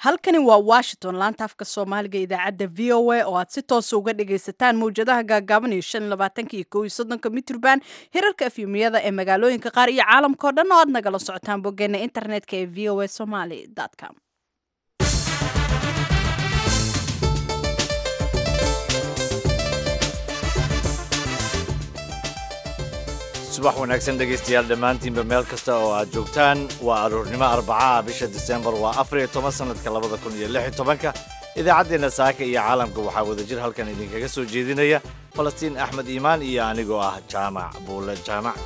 halkani waa washington laanta afka soomaaliga idaacadda v o a oo aad si toosa uga dhagaysataan mawjadaha gaagaaban iyo shan iyo labaatanka iyo kow iyo soddonka mitrban hirarka efyumiyada ee magaalooyinka qaar iyo caalamka o dhan oo aad nagala socotaan boggeena internetka ee v o a somaly com subax wanaagsan dhegaystayaal dhammaantiinba meel kasta oo aad joogtaan waa aroornimo arbacaha bisha disembar waa afar iyo toban sannadka labada kun iyo lix iyo tobanka idaacaddeenna saaka iyo caalamka waxaa wadajir halkan idinkaga soo jeedinaya falastiin axmed iimaan iyo anigoo ah jaamac buule jaamac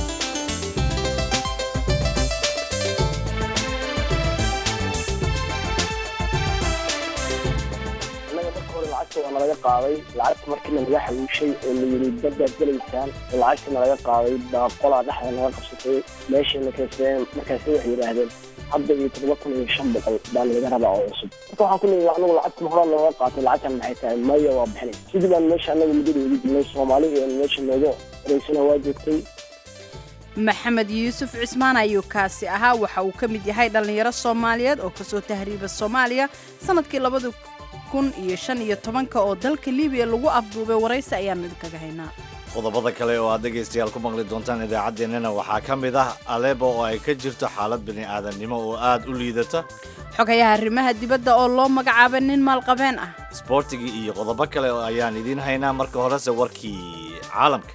lacagta waa nalaga qaaday lacagta markii nalaga xaluushay oo la yiri baddaad gelaysaan oo lacagta nalaga qaaday baa qolaa dhexda naga qabsatay meeshayna kayseen markaasi waxay yidhaahdeen hadda iyo toddoba kun iyo shan boqol baa nalaga rabaa oo cusub marka waxaan ku leeyahay anagu lacagta horaa nooga qaatay lacagtan maxay tahay maya waa bixinay sidii baan meesha anaga muddada ugu jirnay soomaali iyo meesha nooga horeysana waa joogtay maxamed yuusuf cismaan ayuu kaasi ahaa waxa uu ka mid yahay dhallinyaro soomaaliyeed oo kasoo tahriiba soomaaliya sanadkii labada kun iyo shan iyo tobanka oo dalka libiya lagu afduubay waraysi ayaanu idinkaga haynaa qodobada kale oo aad dhegaystayaal ku maqli doontaan idaacaddeenana waxaa ka mid ah aleebo oo ay ka jirto xaalad bini aadamnimo oo aad u liidata xogayaha arrimaha dibadda oo loo magacaabay nin maalqabeen ah isboortigii iyo qodobo kale oo ayaan idiin haynaa marka horese warkii caalamka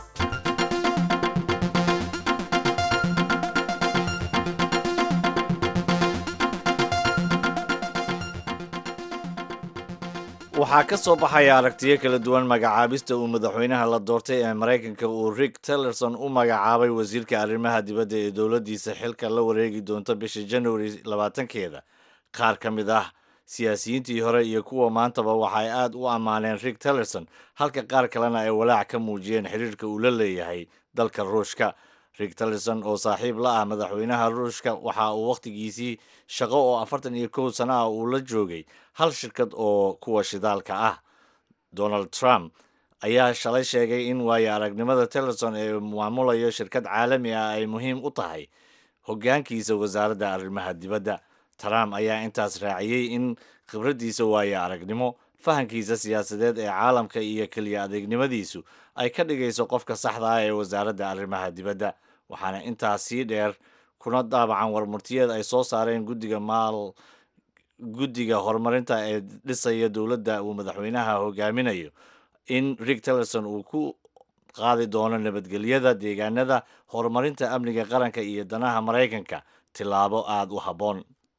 waxaa ka soo baxaya aragtiyo kala duwan magacaabista uu madaxweynaha la doortay ee maraykanka uu rick tillerson u magacaabay wasiirka arrimaha dibadda ee dowladdiisa xilka la wareegi doonta bisha januari labaatankeeda qaar ka mid ah siyaasiyiintii hore iyo kuwa maantaba waxay aad u ammaaneen rick tillerson halka qaar kalena ay walaac ka muujiyeen xiriirka uu la leeyahay dalka ruushka rick tillerson oo saaxiib la ah madaxweynaha ruushka waxa uu wakhtigiisii shaqo oo afartan iyo kow sano ah uu la joogay hal shirkad oo kuwa shidaalka ah donald trump ayaa shalay sheegay in waayo aragnimada tillerson ee maamulayo shirkad caalami ah ay muhiim u tahay hoggaankiisa wasaaradda arrimaha dibadda trump ayaa intaas raaciyey in khibraddiisa waayo aragnimo fahankiisa siyaasadeed ee caalamka iyo keliya adeegnimadiisu ay ka dhigayso qofka saxda ah ee wasaaradda arrimaha dibadda waxaana intaas sii dheer kuna daabacan warmurtiyeed ay soo saareen guddiga maal guddiga horumarinta ee dhisaya dowladda uu madaxweynaha hogaaminayo in rick tillerson uu ku qaadi doono nabadgelyada deegaanada horumarinta amniga qaranka iyo danaha maraykanka tillaabo aada u habboon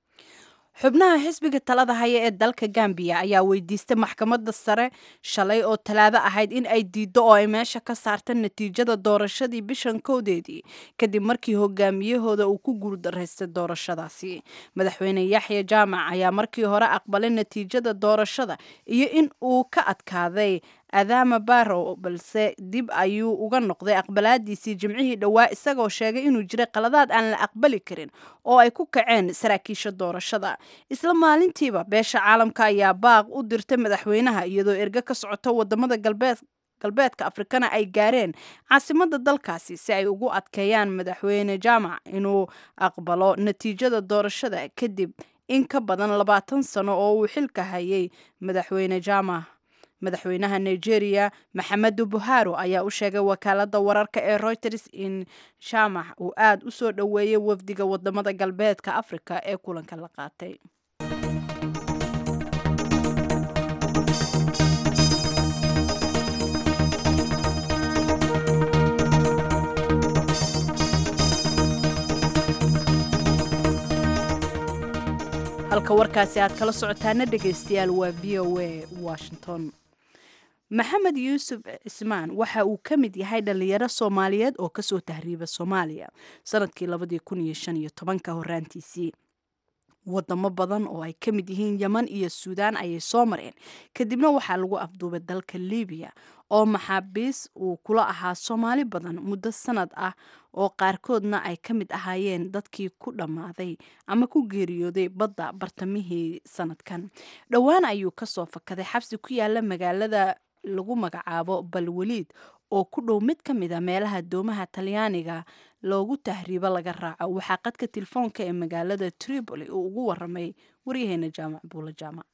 xubnaha xisbiga talada haya ee dalka gambiya ayaa weydiistay maxkamadda sare shalay oo talaado ahayd in ay diiddo oo ay meesha ka saarta natiijada doorashadii bishan kowdeedii kadib markii hogaamiyahooda uu ku guuldaraystay doorashadaasi madaxweyne yaxya jaamac ayaa markii hore aqbalay natiijada doorashada iyo in uu ka adkaaday adama barrow balse dib ayuu uga noqday aqbalaadiisii jimcihii dhowaa isagoo sheegay inuu jiray qaladaad aan la aqbali karin oo ay ku kaceen saraakiisha doorashada isla maalintiiba beesha caalamka ayaa baaq u dirtay madaxweynaha iyadoo erge ka socota wadamada galbeed galbeedka afrikana ay gaareen caasimada dalkaasi si ay ugu adkeeyaan madaxweyne jaamac inuu aqbalo natiijada doorashada kadib in ka badan labaatan sano oo uu xilka hayay madaxweyne jaamac madaxweynaha nigeria maxamedu buharo ayaa u sheegay wakaalada wararka ee reuters in jaamac uu aada u soo dhoweeyay wafdiga wadamada galbeedka afrika ee kulanka la qaatay halka warkaasi aad kala socotaana dhegaystayaal waa v o a washington maxamed yuusuf cismaan waxa uu ka mid yahay dhalinyaro soomaaliyeed oo kasoo tahriiba soomaaliya sanadkii labadii kun iyo shan iyo tobanka horaantiisii wadamo badan oo ay ka mid yihiin yeman iyo suudaan ayay soo mareen kadibna waxaa lagu afduubay dalka libiya oo maxaabiis uu kula ahaa soomaali badan muddo sanad ah oo qaarkoodna ay ka mid ahaayeen dadkii ku dhammaaday ama ku geeriyooday badda bartamihii sanadkan dhowaan ayuu kasoo fakaday xabsi ku yaala magaalada lagu magacaabo balwaliid oo ku dhow mid ka mid a meelaha doomaha talyaaniga loogu tahriibo laga raaco waxaa qadka telefoonka ee magaalada tripoli uu ugu waramay waryaheena jaamac buula jaamac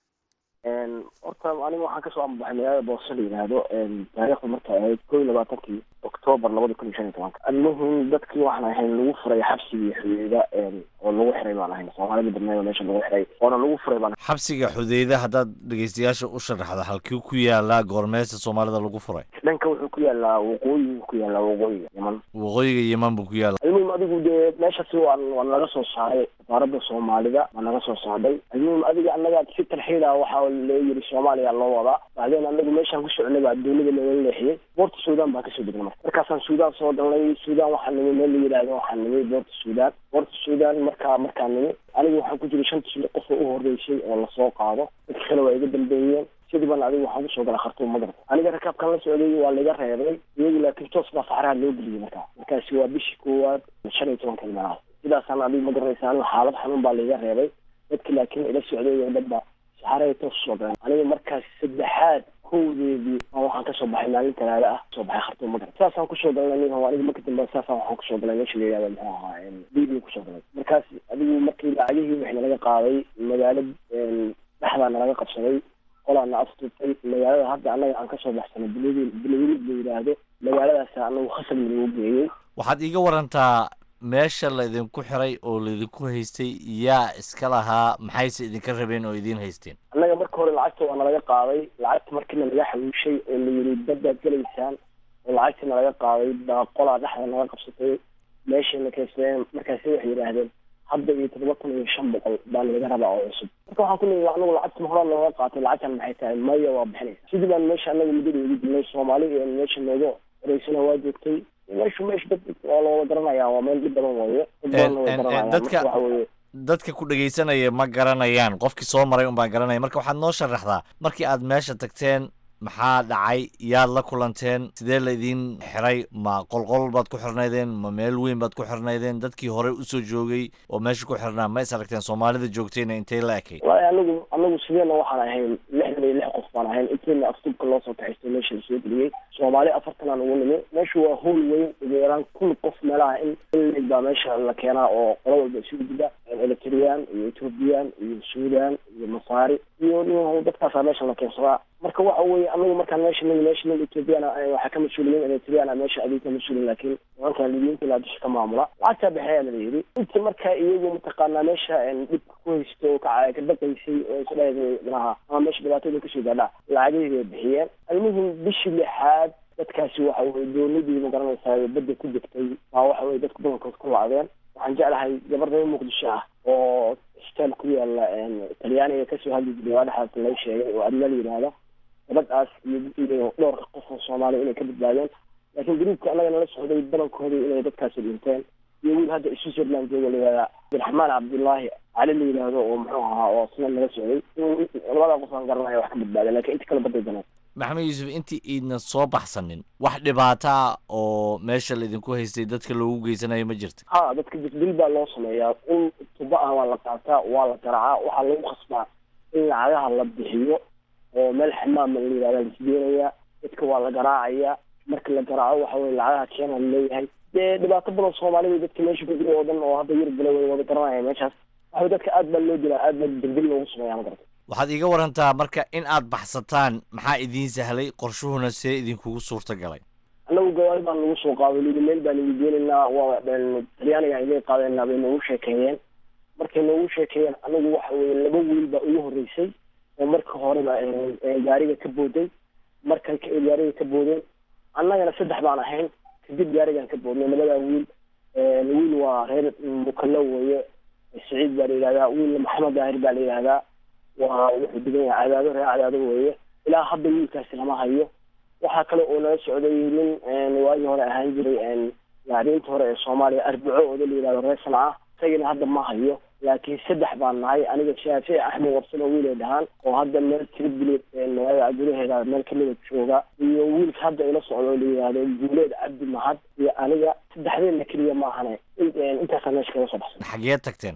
horta aniga waxaan kasoo ambaxay magaalada boose la yidhaahdo taariikhda markay ahayd ko iyo labaatankii octoobar labada kun iyo shan iyo tobanka almuhim dadkii waxaan ahayn lagu furay xabsigii xudeyda oo lagu xiray baan ahayn soomaalida badneed oo meesha lagu xiray oona lagu furay baan xabsiga xudeyda haddaad dhegeystayaasha u sharaxdo halkii ku yaalaa goormeesta soomaalida lagu furay dhanka wuxuu ku yaalaa waqooyiga ku yaalaa waqooyiga yeman waqooyiga yeman buu ku yaala almuhim adigu dee meeshasi waan waan naga soo saaray safaarada soomaalida waa naga soo saaday almuhim adiga annaga si tarxiila waxaa loo yiri soomaaliya loo wadaa bacdeen anagu meeshaan ku soconay baa dowlada looga leexiyey boorta suudaan baan kasoo degnay marka markaasaan suudaan soo galnay suudaan waxaa nimi meel la yidhaahdo waxaa nimi boorta suudaan boorta suudaan markaa markaa nimi aniga waxaan ku jiray shantii qof oo u horeysay oo lasoo qaado dadka kale waa iga dambeeyeen sidii baan adiga waxaan kusoo galay khartuum magarta aniga rakaabkan la socday waa laga reebay iyagu laakiin toos baa saxraha loo geliyey markaa markaasi waa bishii koowaad shan iyo tobanka meelahaas sidaasaan adiga ma garanaysa aniga xaalad xanuun baa laga reebay dadki laakiin ila socday oo dhan ba saxarahay toos usoo galeen aniga markaas saddexaad kowdeedii aan waxaan kasoo baxay maalin talaada ah soo baxay khartuum magarta saasaan kusoo galnay nin aniga marka dambe saasaan waxaan kusoo galay meesha la yihahdo muxuu ahaa libiya kusoo galay markaas adigu markii lacagihii wixii nalaga qaaday magaalo dhexdaa nalaga qabsaday qolaana aftutay magaalada hadda annaga aan kasoo baxsanay bilawil bilawilid la yidhaahdo magaaladaas anagu khasab lagu geeyey waxaad iiga warantaa meesha laydinku xiray oo laydinku haystay yaa iska lahaa maxayse idinka rabeen oo idiin haysteen annaga marka hore lacagta waa nalaga qaaday lacagta markiina laga xawiishay oo la yiri badbaad gelaysaan oo lacagtii nalaga qaaday baa qolaa dhexda naga qabsatay meeshayna kaysteen markaasi waxay yidhaahdeen hadda iyo toddoba kun iyo shan boqol baa nalaga rabaa oo cusub marka waxaan ku leeyahay anagu lacagta horaa nooga qaatay lacagtan maxay tahay maya waa bixinaysa sidii baan meesha anaga muddada ugu dilnay soomaali iyo meesha nooga horeysana waa joogtay meeshu meesha dad waa looga garanaya waa meel dhib badan weeye dad badanna way garanayaan dadka marka waxa weeye dadka ku dhegaysanaya ma garanayaan qofkii soo maray un baan garanaya marka waxaad noo sharaxdaa markii aad meesha tagteen maxaa dhacay yaad la kulanteen sidee laydin xiray ma qolqol baad ku xirnaydeen ma meel weyn baad ku xirnaydeen dadkii horey usoo joogay oo meesha ku xirnaa ma is aragteen soomaalida joogtayna intay la ekay walahi anagu anagu sideena waxaan ahayn lixdan iyo lix qof baan ahayn inteena aftubka loo soo kaxaystay meesha lasoo geliyey soomaali afartan aan ugu nimi meeshu waa howl weyn ugu yaraan kun qof meelaha in in baa meesha la keenaa oo qolo walba isugu jira eritreyaan iyo ethoobiyan iyo suudan iyo masaari iyo nin dadkaasaa meesha la keensadaa marka waxa weeye anagu markaan meesha nigi meesha nin ethoobiyan waxaa ka mas-uuliyiin eritreyaan meesha adiga ka mas-uulin laakiin nimankan libiyiinta ilaa dusha ka maamula lacagtaa bixeyaa la yidhi inta marka iyagu mataqaanaa meesha dhibka ku haysto oo ka ka baqaysay oo isdhahay manaha ama meesha dhibaatada kasoo gaadhaa lacagihii bay bixiyeen almuhim bishii lixaad dadkaasi waxa weye doonidii ma garanaysaa badda ku degtay baa waxa weye dadku badankood ku lacdeen waxaan jeclahay gabar reer muqdisho ah oo isbitaal ku yaala talyaaniga kasoo hadli jiray waa dhexaas laga sheegay oo adna la yidhaahda gabadhaas iyo dhowrka qof oo soomaaliya inay ka badbaadeen laakiin gruubka annaga nala socday badankooda inay dadkaasi dhinteen iyo wiil hadda switzerland jooga la yihahda abdiraxmaan cabdullaahi cali la yidhaahdo oo muxuu ahaa oo sina nala socday labadaa qof aan garanaya wax ka badbaadeen lakin inta kale baday daneen maxamed yuusuf intii iidna soo baxsanin wax dhibaataa oo meesha laydinku haystay dadka loogu geysanayo ma jirta ha dadka dil baa loo sameeyaa in tuba ah waa la qaataa waa la garaacaa waxaa lagu khasbaa in lacagaha la bixiyo oo meel xamaama la yihahda laisgeenayaa dadka waa la garaacaya marka la garaaco waxa weye lacagaha keena laleeyahay dee dhibaato badan soomaalida dadka meesha ku jira oo dhan oo hadda yurub gala way wada garanaya meeshaas waxa dadka aad baa loo dilaa aad baa dildil loogu sameeyaa ma garata waxaad iiga warantaa marka in aad baxsataan maxaa idiin sahlay qorshuhuna see idinkugu suurta galay annagu gawaari baan nagu soo qaaday lidi meel baan igu geenaynaa waa talyaaniga iga qaadeenaa bay noogu sheekeeyeen markay noogu sheekeeyeen anagu waxa weye laba wiil baa ugu horreysay oo marka horeba gaariga ka booday markay gaariga ka boodeen annagana saddex baan ahayn kadib gaarigaan ka boodnay labadaa wiil wiil waa reer mukalo weeye saciid baa la yidhahdaa wiilna maxamed daahir baa la yidhahdaa waa wuxuu degan yahay cadaado reer cadaado weeye ilaa hadda wiilkaasi lama hayo waxaa kale oo nala socday nin waagii hore ahaan jiray laariinta hore ee soomaaliya arbaco ooda la yidhahdo reer sanca isagina hadda ma hayo laakiin saddex baan nahay aniga shaafici axmed warsano wiilay dhahaan oo hadda meel tiribili magaalada gudaheeda meel kamida jooga iyo wiilka hadda ila socdo la yidhaahdo guuleed cabdi mahad iyo aniga saddexdeedna keliya maahane intaasaan meesha kaga soo baxsan xageed tagteen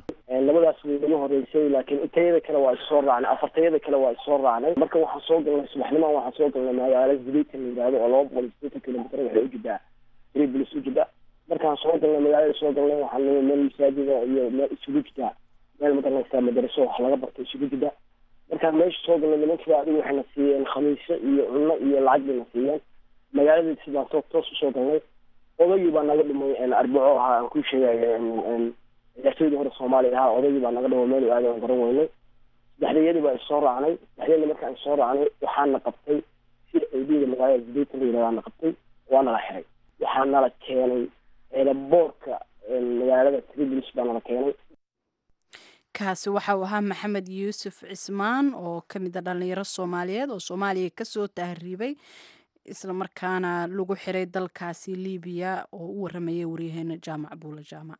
labadaas way naga horeysay laakiin intayada kale waa issoo raacnay afartayada kale waa issoo raacnay marka waxaan soo galnay subaxnimaan waxaan soo galnay magaalo zilitan la yidhahdo oo laba boqol iyo sideetan kilomitr waxay u jiddaa tripolis u jidda markaan soo galnay magaalada soo galnay waxaan nimi meel masaajida iyo meel isugu jiddaa meel magaranaysaa madaraso wax laga barto isugu jidda markaan meesha soo galnay nimankiiba adigu waxayna siiyeen khamiisyo iyo cunno iyo lacag bayna siiyeen magaaladii sidaan toos toos usoo galnay odaygii baa naga dhimay arbaco ahaa aan ku sheegaya ciyaartooydii hore soomaaliya ahaa odaygii baa naga dhimay meel aada aan garan weynay saddexdayadii baa isoo raacnay saddexdayadii markaan isoo raacnay waxaana qabtay si aydida magaalada zidaytan la yidhahdaa na qabtay waa nala xiray waxaa nala keenay eelaboorka magaalada tripolis baa nala keenay kaasi waxa uu ahaa maxamed yuusuf cismaan oo ka mid a dhallinyaro soomaaliyeed oo soomaaliya kasoo tahriibay islamarkaana lagu xiray dalkaasi libiya oo u waramayay waryaheena jaamac buula jaamac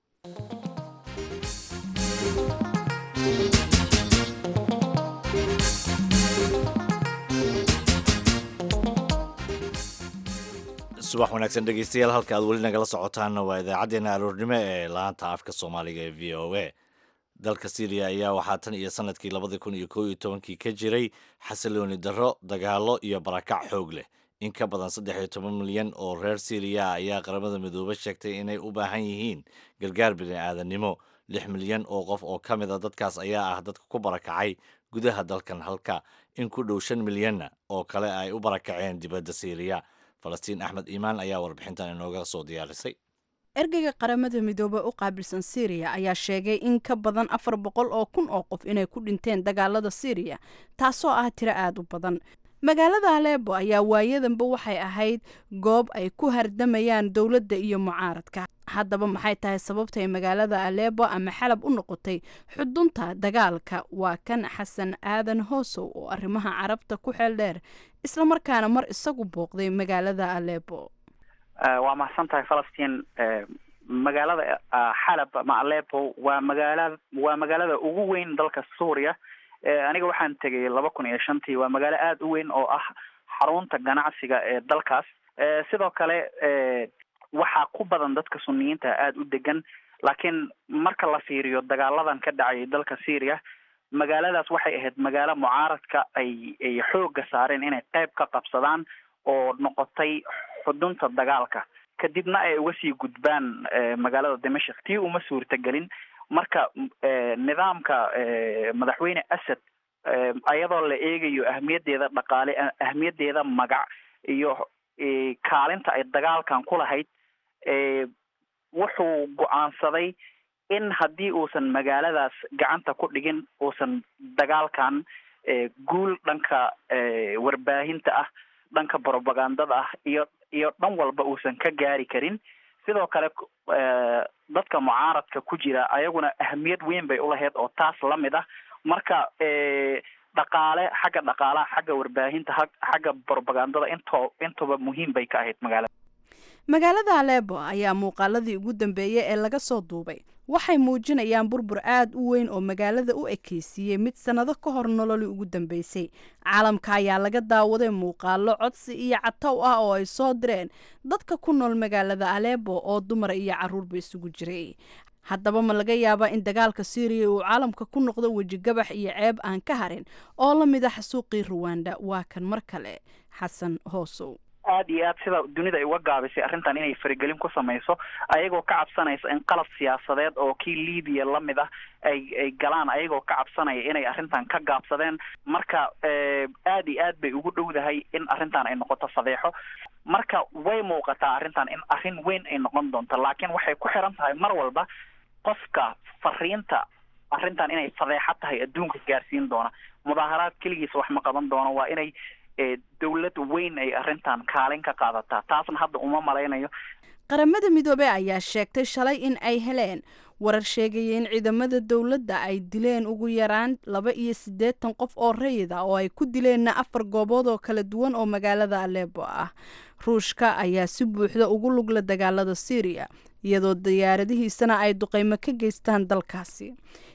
subax wanaagsan dhegeystayaal halka aad weli nagala socotaanna waa idaacaddeenna aroornimo ee laanta afka soomaaliga ee v o a dalka syriya ayaa waxaa tan iyo sanadkii labadii kun iyo kow iyo tobankii ka jiray xasilooni darro dagaalo iyo barakac xoog leh in ka badan saddex iyo toban milyan oo reer syriya ayaa qaramada midoobe sheegtay inay u baahan yihiin gargaar bini'aadanimo lix milyan oo qof oo ka mid a dadkaas ayaa ah dadka ku barakacay gudaha dalkan halka in ku dhow shan milyanna oo kale ay u barakaceen dibadda syriya falastiin axmed iimaan ayaa warbixintan inooga soo diyaarisay ergeyga qaramada midoobe u qaabilsan syriya ayaa sheegay in ka badan afar boqol oo kun oo qof inay ku dhinteen dagaalada syriya taasoo ah tiro aada u badan magaalada aleebo ayaa waayadanba waxay ahayd goob ay ku hardamayaan dowladda iyo mucaaradka haddaba maxay tahay sababtay magaalada aleebo ama xalab u noqotay xudunta dagaalka waa kan xasan aadan hoosow oo arrimaha carabta ku xeel dheer islamarkaana mar isagu booqday magaalada aleebo waa mahadsan tahay falastiin magaalada xalab ama alepo waa magaala waa magaalada ugu weyn dalka suuriya aniga waxaan tegay laba kun iyo shantii waa magaalo aada u weyn oo ah xarunta ganacsiga ee dalkaas sidoo kale waxaa ku badan dadka suniyiinta aada u degan laakiin marka la fiiriyo dagaaladan ka dhacayay dalka syria magaaladaas waxay ahayd magaalo mucaaradka ay ay xoogga saareen inay qeyb ka qabsadaan oo noqotay xudunta dagaalka kadibna ay uga sii gudbaan magaalada dimashik tii uma suurtagelin marka nidaamka madaxweyne asad ayadoo la eegayo ahmiyaddeeda dhaqaale ahmiyaddeeda magac iyo kaalinta ay dagaalkan ku lahayd wuxuu go-aansaday in haddii uusan magaaladaas gacanta ku dhigin uusan dagaalkan guul dhanka warbaahinta ah dhanka propagandada ah iyo iyo dhan walba uusan ka gaari karin sidoo kale dadka mucaaradka ku jira ayaguna ahamiyad weyn bay ulahayd oo taas lamid ah marka dhaqaale xagga dhaqaalaha xagga warbaahinta xagga propagandada into intuba muhiim bay ka ahayd magaalada magaalada aleebo ayaa muuqaaladii ugu dambeeyay ee laga soo duubay waxay muujinayaan burbur aada u weyn oo magaalada u ekeysiiyey mid sannado ka hor nololii ugu dambeysay caalamka ayaa laga daawaday muuqaalo codsi iyo catow ah oo ay soo direen dadka ku nool magaalada aleebo oo dumar iyo caruurba isugu jiray haddaba ma laga yaabaa in dagaalka syriya uu caalamka ku noqdo wejigabax iyo ceeb aan ka harin oo la mid a xasuuqii ruwanda waa kan mar kale xasan hoosow aada iyo aad sida dunida ay uga gaabisay arrintan inay faragelin ku samayso ayagoo ka cabsanaysa in qalab siyaasadeed oo kii libiya lamid ah ay ay galaan ayagoo ka cabsanaya inay arrintan ka gaabsadeen marka aada iyo aad bay ugu dhowdahay in arrintan ay noqoto fadeexo marka way muuqataa arrintan in arrin weyn ay noqon doonto laakiin waxay ku xiran tahay mar walba qofka fariinta arrintan inay fadeexo tahay adduunka gaarsiin doona mudaaharaad keligiisa wax ma qaban doono waa inay dowlad weyn ay arrintan kaalin ka qaadataa taasna hadda uma malaynayo qaramada midoobey ayaa sheegtay shalay in ay heleen warar sheegaya in ciidamada dowladda ay dileen ugu yaraan laba iyo siddeetan qof oo rayid ah oo ay ku dileenna afar goobood oo kala duwan oo magaalada aleebo ah ruushka ayaa si buuxda ugu lugla dagaalada syriya iyadoo diyaaradihiisana ay duqeymo ka geystaan dalkaasi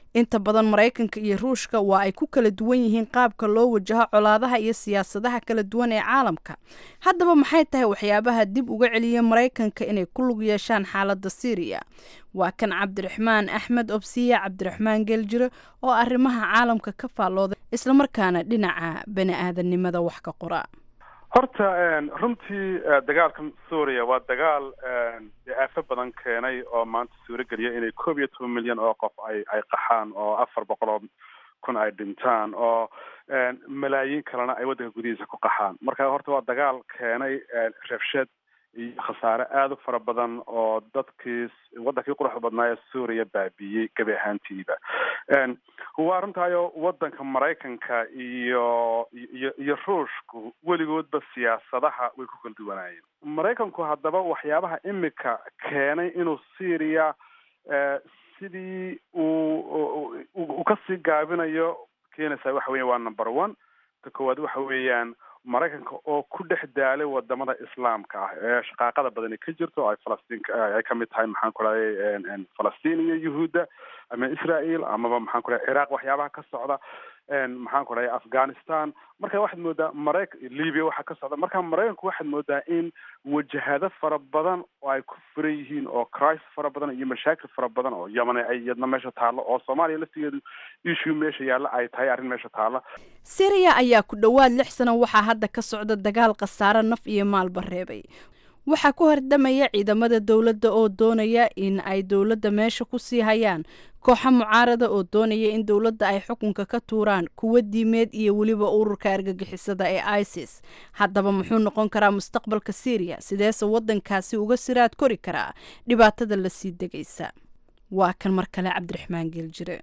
inta badan maraykanka iyo ruushka waa ay ku kala duwan yihiin qaabka loo wajaho colaadaha iyo siyaasadaha kala duwan ee caalamka haddaba maxay tahay waxyaabaha dib uga celiya maraykanka inay ku lug yeeshaan xaaladda syriya waa kan cabdiraxmaan axmed obsiye cabdiraxmaan geeljire oo arrimaha caalamka ka faallooday islamarkaana dhinaca bani aadamnimada wax ka qora horta runtii dagaalka suuriya waa dagaal aafo badan keenay oo maanta suuro geliya inay koob iyo toban milyan oo qof ay ay qaxaan oo afar boqol oo kun ay dhintaan oo malaayiin kalena ay waddanka gudihiisa ku qaxaan marka horta waa dagaal keenay rabshad iyo khasaare aada u fara badan oo dadkii waddankii quruxda badnaa ee suuriya baabiiyey gebi ahaantiiba waa runtaayo waddanka maraykanka iyo iyo iyo ruushku weligoodba siyaasadaha way ku kala duwanaayeen maraykanku haddaba waxyaabaha imika keenay inuu syria sidii uu uu kasii gaabinayo keenaysaa waxa weya waa number one ta koowaad waxa weeyaan maraykanka oo ku dhex daalay wadamada islaamka ah ee shaqaaqada badani ka jirto oo ay falastiin ay kamid tahay maxaan ku dhahay falastiin iyo yuhuudda ama israel amaba maxaan ku dhahay ciraaq waxyaabaha ka socda maxaan ku dhahay afghanistan marka waxaad moodaa marayk libya waxaa ka socda marka maraykanku waxaad moodaa in wajahado fara badan oo ay ku furan yihiin oo crisis fara badan iyo mashaakil fara badan oo yemen ay iyadna meesha taallo oo soomaaliya laftigeedu issue meesha yaalla ay tahay arrin meesha taalla syriya ayaa ku dhowaad lix sano waxaa hadda ka socda dagaal khasaare naf iyo maalba reebay waxaa ku hordamaya ciidamada dowladda oo doonaya in ay dowladda meesha ku sii hayaan kooxa mucaarada oo doonaya in dowladda ay xukunka ka tuuraan kuwa diimeed iyo weliba ururka argagixisada ee isis haddaba muxuu noqon karaa mustaqbalka syriya sideese waddankaasi uga siraad kori karaa dhibaatada lasii degaysa waa kan mar kale cabdiraxmaan geeljire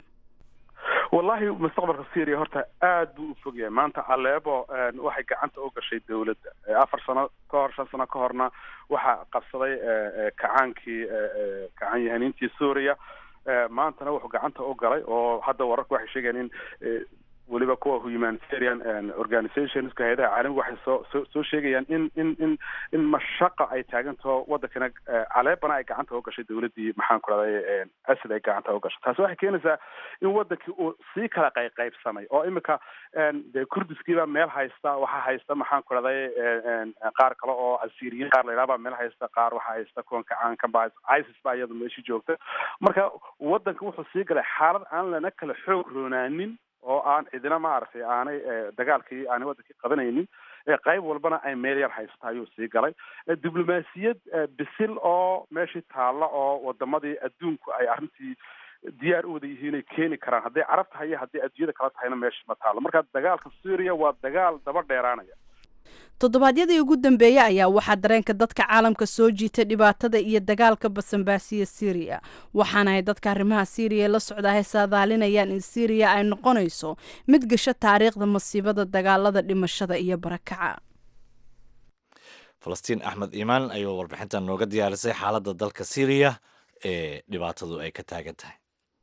wallahi mustaqbalka syria horta aad buu u fog yahay maanta aleebo waxay gacanta u gashay dawladda afar sano ka hor shan sano ka horna waxaa qabsaday kacaankii kacan yahaniintii suuriya maantana wuxuu gacanta u galay oo hadda wararku waxay sheegayaan in weliba kuwa humanitarian organizationska hay-adaha caalamiga waxay soo soo soo sheegayaan in in in in mashaqa ay taagantaho waddankana caleebana ay gacanta u gashay dawladdii maxaan ku rahday asad ay gacanta u gashay taasi waxay keenaysaa in waddankii uu sii kala qayqaybsamay oo imika dee kurdiskiiba meel haysta waxaa haysta maxaan ku rahday qaar kale oo asiriyiin qaar la yidhaha baa meel haysta qaar waxaa haysta kuwan kacaanka ba isis baa iyada meeshii joogta marka waddanka wuxuu sii galay xaalad aan lana kala xoog roonaanin oo aan cidina maaragtay aanay dagaalkii aanay waddankii qabanaynin qayb walbana ay meel yar haysta ayuu sii galay diblomaasiyad bisil oo meeshii taalla oo wadamadii adduunku ay arrintii diyaar u wada yihiin ay keeni karaan hadday carab tahay iyo hadday adduunyada kala tahayna meesha ma taallo marka dagaalka suuriya waa dagaal daba dheeraanaya toddobaadyadii ugu dambeeyey ayaa waxaa dareenka dadka caalamka soo jiitay dhibaatada iyo dagaalka basanbaasiya syriya waxaana ay dadka arrimaha syriya la socdahay saadaalinayaan in syriya ay noqonayso mid gasho taariikhda masiibada dagaalada dhimashada iyo barakaca falastiin axmed iimaan ayuu warbixintan nooga diyaarisay xaaladda dalka syriya ee dhibaatadu ay ka taagan tahay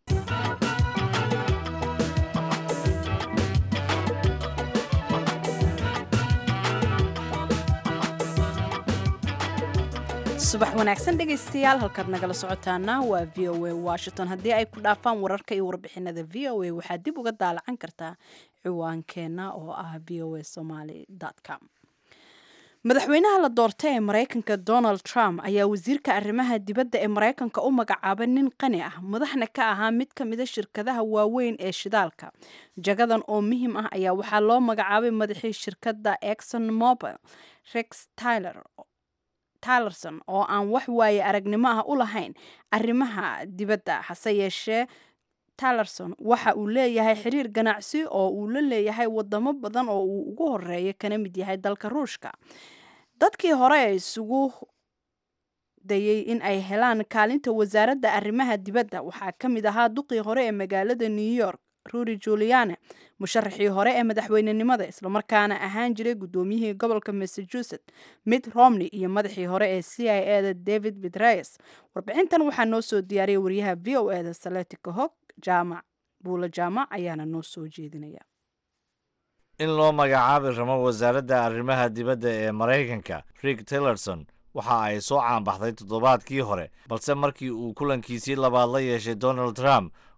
subax wanaagsan dhegaystayaal halkaad nagala socotaana waa v o a washington haddii ay ku dhaafaan wararka iyo warbixinada v o a waxaad dib uga daalacan kartaa ciwaankeenna oo ah v o a somaly com madaxweynaha la doortay ee maraykanka donald trump ayaa wasiirka arrimaha dibadda ee maraykanka u magacaabay nin qani ah madaxna ka ahaa mid ka mida shirkadaha waaweyn ee shidaalka jagadan oo muhiim ah ayaa waxaa loo magacaabay madaxii shirkadda exon mobil rex tyler tylerson oo aan wax waaye aragnimo ah u lahayn arrimaha dibadda hase yeeshee tylerson waxa uu leeyahay xiriir ganacsi oo uu la leeyahay wadamo badan oo uu ugu horeeya kana mid yahay dalka ruushka dadkii hore ee isugu dayay in ay helaan kaalinta wasaaradda arrimaha dibadda waxaa ka mid ahaa duqii hore ee magaalada new york ruuri juliane musharaxii hore ee madaxweynenimada islamarkaana ahaan jiray guddoomiyihii gobolka massachusetts mitt romney iyo madaxii hore ee c i e da david betrayes warbixintan waxaa noo soo diyaariyay wariyaha v o e da saletika hog jaamac buula jaamac ayaana noo soo jeedinaya in loo magacaabi rabo wasaaradda arrimaha dibadda ee maraykanka rick tillerson waxa ay soo caanbaxday toddobaadkii hore balse markii uu kulankiisii labaad la yeeshay donald trump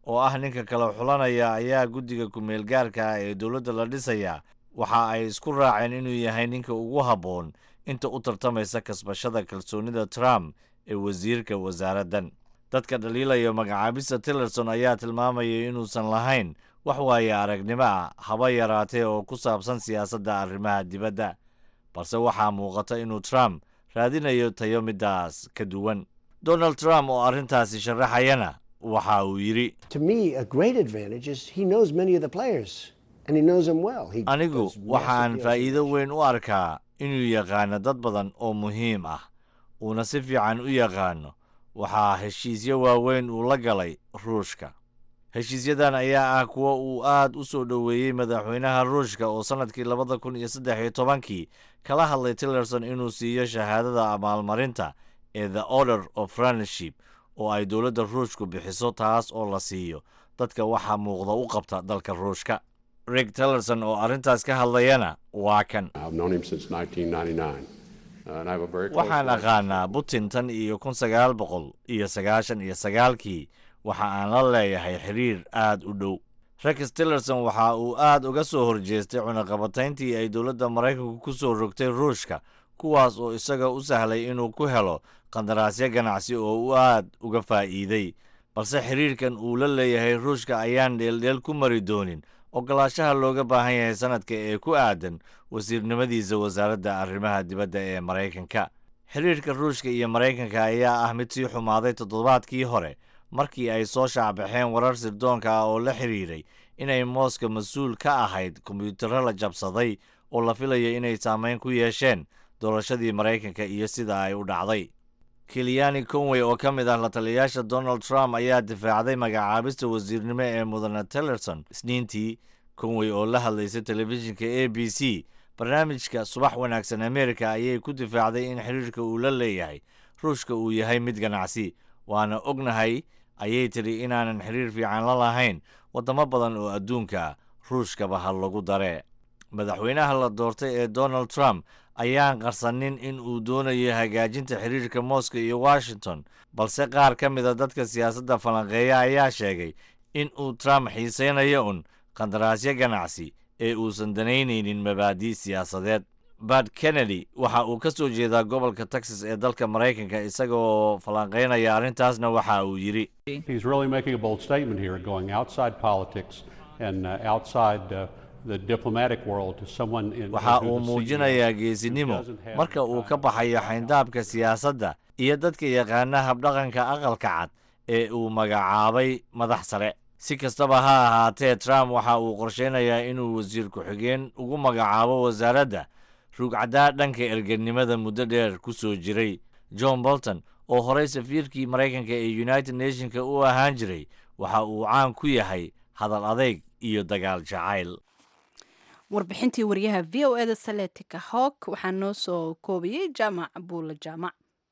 oo ah ninka kala xulanaya ayaa guddiga ku-meel gaarka ah ee dowladda la dhisayaa waxa ay isku raaceen inuu yahay ninka ugu habboon inta u tartamaysa kasbashada kalsoonida trump ee wasiirka wasaaraddan dadka dhaliilaya magacaabista tillerson ayaa tilmaamayay inuusan lahayn wax waaya aragnimo ah haba yaraatee oo ku saabsan siyaasadda arrimaha dibadda balse waxaa muuqata inuu trump raadinayo tayo middaas ka duwan donald trump oo arrintaasi sharaxayana waxa uu yidhi To me, a great advantage is he knows many of the players and he knows them well. He anigu does massive waxaan deals. faa'iido weyn u arkaa inuu yaqaano dad badan oo muhiim ah uuna si fiican u yaqaano waxaa heshiisyo waaweyn uu la galay ruushka heshiisyadan ayaa ah kuwa uu aad u soo dhoweeyey madaxweynaha ruushka oo sannadkii labada kun iyo saddex iyo tobankii kala hadlay tillerson inuu siiyo shahaadada abaalmarinta ee the order of friendship oo ay dowladda ruushku bixiso taas oo la siiyo dadka waxaa muuqda u qabta dalka ruushka rig tillerson oo arrintaas ka hadlayana waa kan I've known him since 1999, uh, and I have a very close waxaan relationship. aqaanaa putin tan iyo kun sagaal boqol iyo sagaashan iyo sagaalkii waxa aan la leeyahay xiriir aad u dhow rex tillerson waxa uu aad uga soo horjeestay cunaqabatayntii ay dowladda maraykanku ku soo rogtay ruushka kuwaas oo isaga u sahlay inuu ku helo qandaraasyo ganacsi oo uu aad uga faa'iiday balse xiriirkan uu la leeyahay ruushka ayaan dheeldheel ku mari doonin ogolaashaha looga baahan yahay sanadka ee ku aadan wasiirnimadiisa wasaaradda arrimaha dibadda ee maraykanka xiriirka ruushka iyo maraykanka ayaa ah mid sii xumaaday toddobaadkii hore markii ay soo shaacbaxeen warar sirdoonka ah oo la xiriiray inay mooska mas-uul ka ahayd kombiyuutarro la jabsaday oo la filaya inay saameyn ku yeesheen doorashadii maraykanka iyo sida ay u dhacday kiliyani conway oo ka mid ah la taliyayaasha donald trump ayaa difaacday magacaabista wasiirnimo ee mudane tillerson isniintii conway oo la hadlaysay telefishinka a b c barnaamijka subax wanaagsan america ayay ku difaacday in xiriirka uu la leeyahay ruushka uu yahay mid ganacsi waana ognahay ayay tidhi inaanan xiriir fiican la lahayn waddamo badan oo adduunka ah ruushkaba ha lagu daree madaxweynaha la doortay ee donald trump ayaan qarsanin in uu doonayo hagaajinta xiriirka moscow iyo washington balse qaar ka mida dadka siyaasadda falanqeeya ayaa sheegay in uu trump xiisaynayo un qandaraasyo ganacsi ee uusan danaynaynin mabaadi' siyaasadeed bad kennedy waxa uu ka soo jeedaa gobolka texas ee dalka maraykanka isagaoo falanqaynaya arrintaasna waxa uu yidhi He's really making a bold statement here, going outside politics and uh, outside uh, the diplomatic world to someone in. waxa who's uu a CEO muujinayaa who geesinimo doesn't have marka uu the ka time baxayo to xayndaabka siyaasadda iyo dadka yaqaana habdhaqanka aqalka cad ee uu magacaabay madax sare si kastaba ha ahaatee trump waxa uu qorsheynayaa inuu wasiir ku-xigeen ugu magacaabo wasaaradda rugcaddaa dhanka erganimada muddo dheer ku soo jiray john bolton oo horey safiirkii maraykanka ee united nationka u ahaan jiray waxa uu caan ku yahay hadal adeyg iyo dagaal jacayl warbixintii wariyaha v o eda saletika hawk waxaa noo soo koobiyey jaamac buula jaamac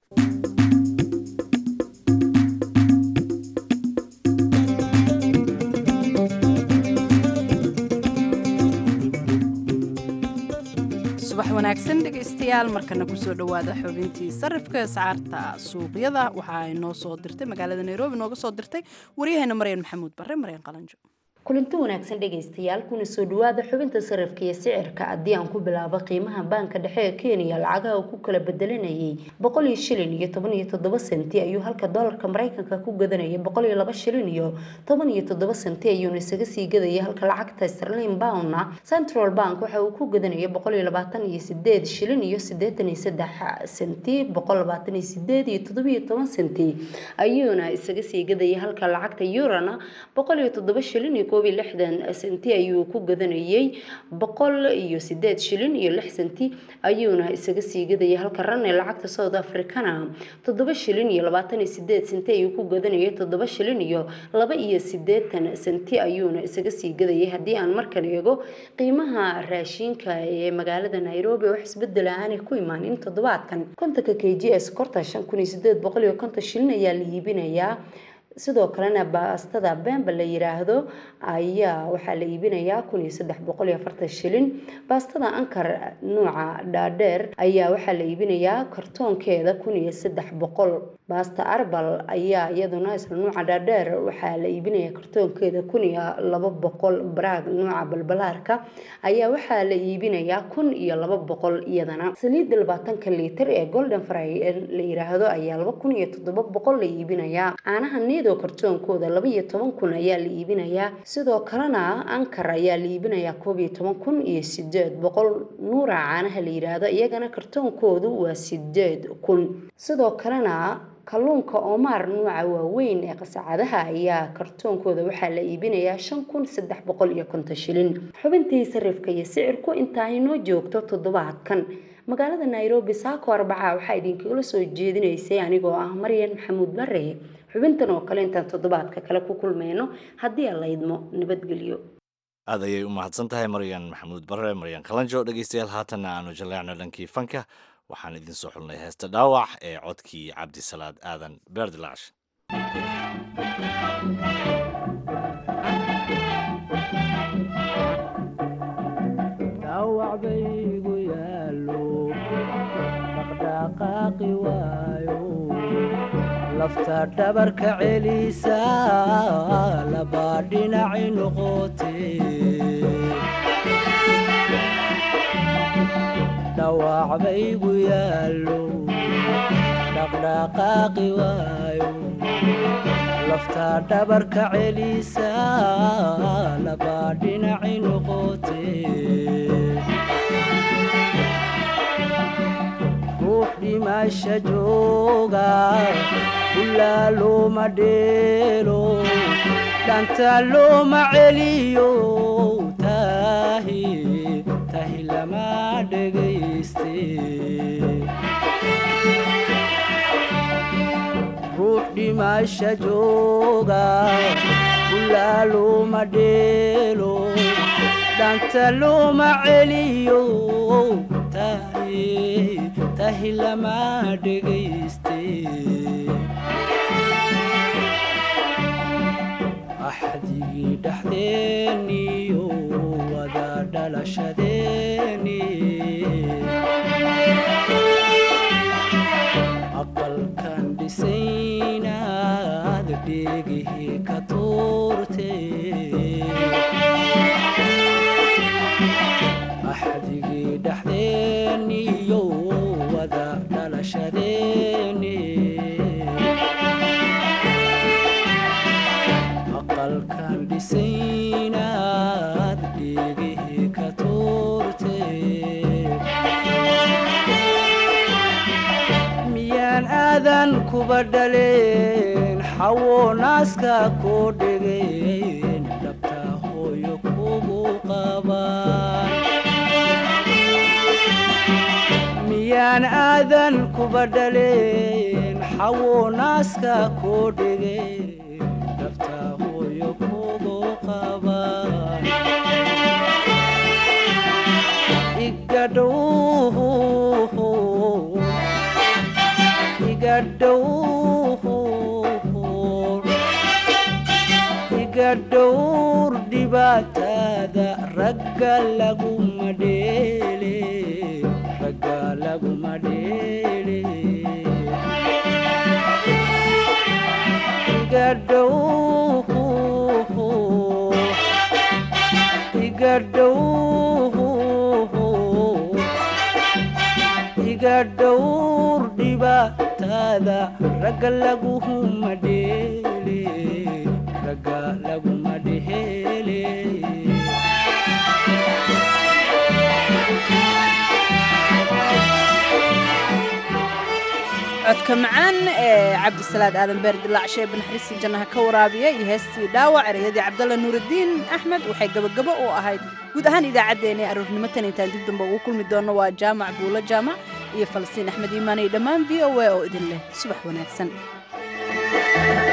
subax wanaagsan dhegaystayaal markana kusoo dhowaada xubintii sarifka ascaarta suuqyada waxa ay noo soo dirtay magaalada nairobi nooga soo dirtay waryaheena maryan maxamuud bare maryan qalanjo kulanti wanaagsan dhegaystayaal kuna soo dhawaada xubinta sarifka iyo sicirka haddii aan ku bilaabo qiimaha baanka dhexe ee kenya lacagaha uu ku kala bedelanayay boqol iyo shilin iyo toban iyo toddoba senti ayuu halka doolarka mareykanka ku gadanayay boqol iyo laba shilin iyo toban iyo toddoba senti ayuuna isaga sii gadaya halka lacagta sterlin poundna central bank waxa uu ku gadanaya boqol iyo labaatan iyo sideed shilin iyo sideetan iyo saddex senti boqol labaatan iyo sideed iyo toddoba iyo toban senti ayuuna isaga sii gadaya halka lacagta eurona boqol iyo toddoba shilin iyo koob iyo lixdan senti ayuu ku gadanayay boqol iyo sideed shilin iyo lix senti ayuuna isaga sii gadayay halka ran ee lacagta south africana toddoba shilin iyo labaatan iyo sideed senti ayuu ku gadanayay toddoba shilin iyo laba iyo sideetan senti ayuuna isaga sii gadayay haddii aan markan eego qiimaha raashinka ee magaalada nairobi wax isbedel aanay ku imaanin toddobaadkan kontonka k g s korta shan kun iyo sideed boqol iyo konton shilin ayaa la iibinayaa sidoo kalena baastada bemba la yiraahdo ayaa waxaa la iibinayaa kun iyo saddex boqol iyo afartan shilin baastada ankar nuuca dhaadheer ayaa waxaa la iibinayaa kartoonkeeda kun iyo saddex boqol baasta arbal ayaa iyaduna isla nuuca dhaadheer waxaa la iibinayaa kartoonkeeda kun iyo laba boqol baraag nuuca balbalaarka ayaa waxaa la iibinayaa kun iyo laba boqol iyadana saliidda labaatanka liitar ee golden fry la yiraahdo ayaa laba kun iyo toddoba boqol la iibinayaa caanaha nido kartoonkooda laba iyo toban kun ayaa la iibinayaa sidoo kalena ankar ayaa la iibinayaa koob iyo toban kun iyo sideed boqol nuura caanaha la yiraahdo iyagana kartoonkoodu waa sideed kun sidoo kalena kalluunka oomaar nuuca waaweyn ee qasacadaha ayaa kartoonkooda waxaa la iibinayaa shan kun saddex boqol iyo konton shilin xubintii sarifka iyo sicirku intaa inoo joogto toddobaadkan magaalada nairobi saako arbaca waxaa idinkagala soo jeedinaysay anigoo ah maryan maxamuud bare xubintan oo kale intaan toddobaadka kale ku kulmayno haddii aan la idmo nabadgelyo aad ayay u mahadsan tahay maryan maxamuud bare maryan kalanjo dhegeystayaal haatanna aanu jaleecno dhankii fanka waxaan idin soo xulnay heesta dhaawac ee codkii cabdisalaad aadan beerdilaash dhaawac baygu yaallo dhaqdhaqaaqi waayo lafta dhabarka celisa labaa dhinaci noqote dhawac baygu yaallo dhaqdhaqaaqi waayo lafta dhabarka celisa labaa dhinaci noqote ruux dhimasha jooga ulaa looma dheelo dhanta looma celiyo tahi tahi lama dhegayste ruux dhimasha jooga ulaa looma dheelo dhanta looma celiyo tahi tahi lama dhegayste axdigii dhexdeeniyo wada dhalashadeeni aqalkan dhisaynaad dheegihii ka tuurte axdigii dhexdeeniyo wada dhalashadeeni aqalkan dhisaynaad dheegihii ka tuurte miyaan aadan kuba dhaleen xawo naaska koo dhegeen dhabta hooyo kugu qabaan miyaan aadan kuba dhaleen xawo naaska koo dhegeen dhabta hooyo kugu qabaan igadhow igadhowr igadhowr dhibaatada ragga laguma dheele ragga laguma dheele igadhow igadhow iga dhowr dhibaatada ragga laguma dheele ragga laguma dheele codka macaan ee cabdisalaad aadan beer dilaac sheebe naxariistii jannaha ka waraabiya iyo heestii dhaawac ereyadii cabdalla nuuraddiin axmed waxay gabagabo u ahayd guud ahaan idaacaddeenna ee aroornimo tan intaan dib damba ugu kulmi doonno waa jaamac buulo jaamac iyo falastiin axmed iimaan iyo dhammaan v o a oo idin leh subax wanaagsan